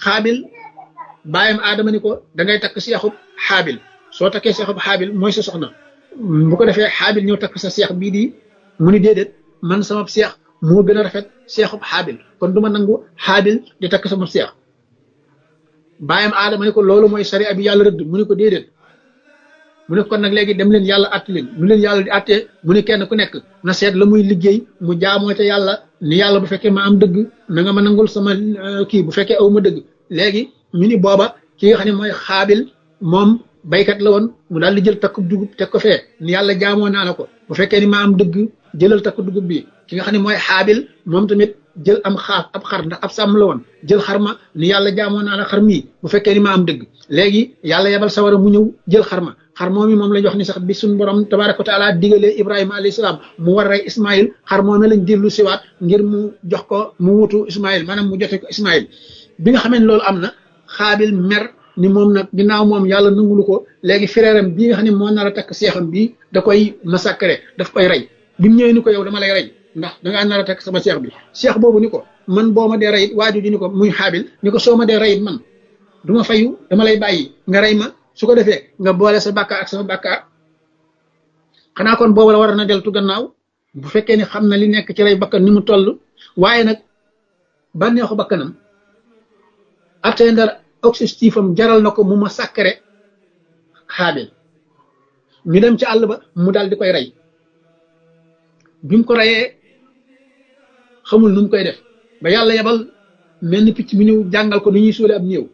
xaabil bàyyam aadama ni ko da ngay takk seexub xaabil soo takkee seexub xaabil mooy sa soxna bu ko defee xaabil ñëw takk sa seex bii di mu ni déedéet man sama seex moo gën a rafet seexub xaabil kon du ma nangu xaabil di takk sama seex bàyyam aadama ni ko loolu mooy sariya bi yàlla rëdd mu ni ko déedéet mu ne kon nag léegi dem leen yàlla att leen nu leen yàlla di attee mu ne kenn ku nekk na seet la muy liggéey mu jaamoo te yàlla ni yàlla bu fekkee ma am dëgg na nga ma nangul sama kii bu fekkee aw ma dëgg léegi ñu ni booba ki nga xam ne mooy xaabil moom baykat la woon mu daal di jël takku dugub teg ko fee ni yàlla jaamoo naa la ko bu fekkee ni ma am dëgg jëlal takku dugub bi ki nga xam ne mooy xaabil moom tamit jël am xaaf ab xar ndax ab sàmm la woon jël xar ma ni yàlla jaamoo naa la xar mii bu fekkee ni ma am dëgg léegi yàlla yebal sawara mu ñëw jël xar ma xar moom mi moom lañ wax ni sax bi suñu borom tabaraka wa taala digalee ibrahima alayhi salaam mu war rey ismail xar moom lañ dellu siwaat ngir mu jox ko mu wutu ismail maanaam mu jote ko ismail bi nga xamee ne loolu am na xaabil mer ni moom nag ginnaaw moom yàlla nangulu ko léegi frèram bii nga xam ne moo nar a takk seexam bii da koy massacrer daf koy rey bi mu ñëwee ni ko yow dama lay rey ndax dangaa nar a takk sama seex bi seex boobu ni ko man boo ma dee reyit waaju ji ni ko muy xaabil ni ko soo ma dee reyit man du ma fayu dama lay bàyyi nga rey ma su ko defee nga boole sa bàkkaar ak sama bàkkaar xanaa kon boobu la war na deltu gannaaw bu fekkee ni xam na li nekk ci rey bakkan ni mu toll waaye nag bànneexu bakkanam atteindre objectif am jaral na ko mu ma sàkkare xaabil ñu dem ci àll ba mu daal di koy rey bi mu ko reyee xamul nu mu koy def ba yàlla yebal mel ni picc mu ñëw jàngal ko nu ñuy suule ab néew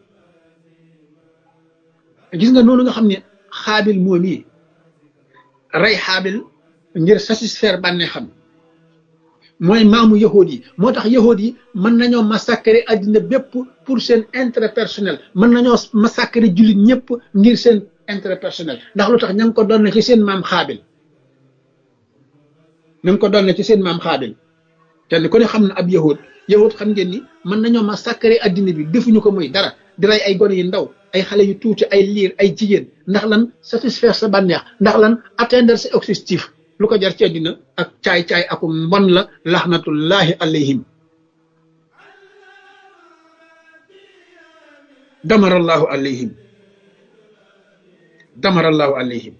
gis nga noonu nga xam ne xaabil moom yi rey xaabil ngir satisfaire bànnee xam mooy maamu yahood yi moo tax yahood yi mën nañoo massacrer àddina bépp pour seen intérêt personnel mën nañoo massacrer jullit ñëpp ngir seen intérêt personnel ndax lu tax ña ngi ko doon na ci seen maam xaabil ña ngi ko doon na ci seen maam xaabil kenn ku ne xam na ab yahood yahood xam ngeen ni mën nañoo massacrer àddina bi defuñu ko muy dara di rey ay gone yu ndaw ay xale yu tuuti ay liir ay jigéen ndax lan satisfaire sa bànneex ndax lan atteindre sa objectif lu ko jar ci àddina ak caay-caay aku mbon la laxnatullahi alayhim damarallahu alayhim damarallahu alayhim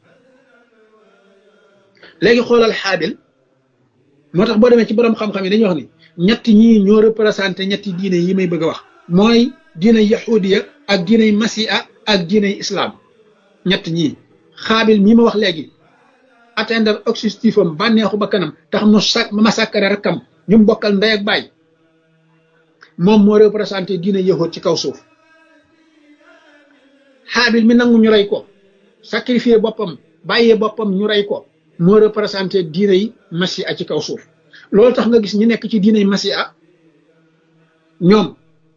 léegi xoolal xaabil moo tax boo demee ci borom xam-xam yi dañuy wax ni ñetti ñii ñoo représenté ñetti diine yi may bëgg a wax mooy diine yahudiya ak diiney masiha ak diiney islam ñett ñii xaabil mii ma wax léegi atteindre objectif am bànneexu ba kanam tax mu sa massacre rakkam ñu bokkal ndey ak baay moom moo représenté diine yahud ci kaw suuf xaabil mi nangu ñu rey ko sacrifier boppam bàyyee boppam ñu rey ko moo représenté diine yi masiha ci kaw suuf loolu tax nga gis ñi nekk ci diine yi masiha ñoom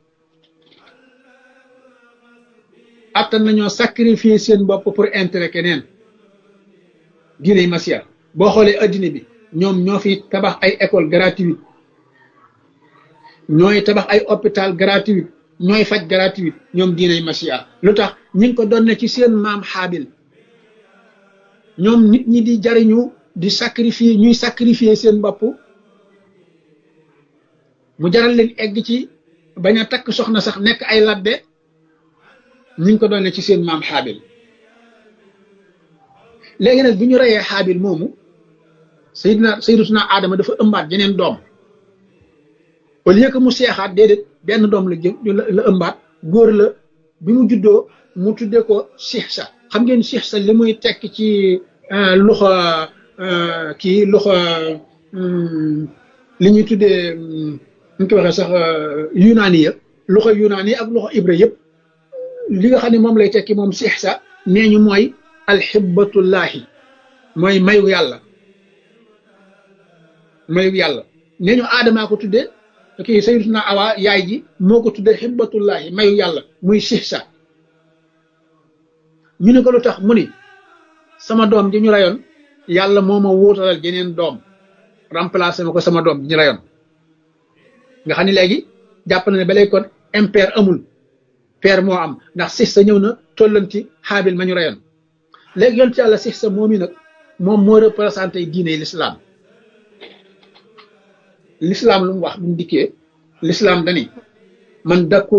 attan nañoo sacrifier seen bopp pour intérêt keneen diine masiya boo xoolee addina bi ñoom ñoo fi tabax ay école gratuite ñooy tabax ay hôpital gratuite ñooy faj gratuite ñoom diine masiya lu tax ñi ngi ko doon ne ci seen maam xaabil ñoom nit ñi di jariñu di sacrifier ñuy sacrifier seen bopp mu jaral leen egg ci bañ a takk soxna sax nekk ay labbe ñu ngi ko doon ci seen maam xaabil léegi nag bi ñu reyee xaabil moomu sayidna sayidatuna aadama dafa ëmbaat jeneen doom au lieu que mu seexaat déedéet benn doom la jë la ëmbaat góor la bi mu juddoo mu tuddee ko sixsa xam ngeen sixsa li muy tekk ci loxo kii loxo li ñuy tuddee ñu ko waxee sax yunaani ya loxo yunaani ak loxo ibra yëpp li nga xam ne moom lay tekki moom sixsa nee ñu mooy alxibbatullahi mooy mayu yàlla mayu yàlla nee ñu aadamaa ko tuddee kii sayyidatuna awa yaay ji moo ko tuddee xibbatullahi mayu yàlla muy sixsa ñu ne ko lu tax mu ni sama doom ji ñu rayoon yàlla moo ma wóotalal jeneen doom remplacé ma ko sama doom ji ñu rayoon nga xam ne léegi jàpp na ne ba léegi kon impair amul père moo am ndax six sa ñëw na tollanti xaabil ma ñu reyoon léegi yoon ci yàlla six sa moom yi nag moom moo représenté diine l'islam l'islam lu mu wax bu mu dikkee l'islam dani man d'accord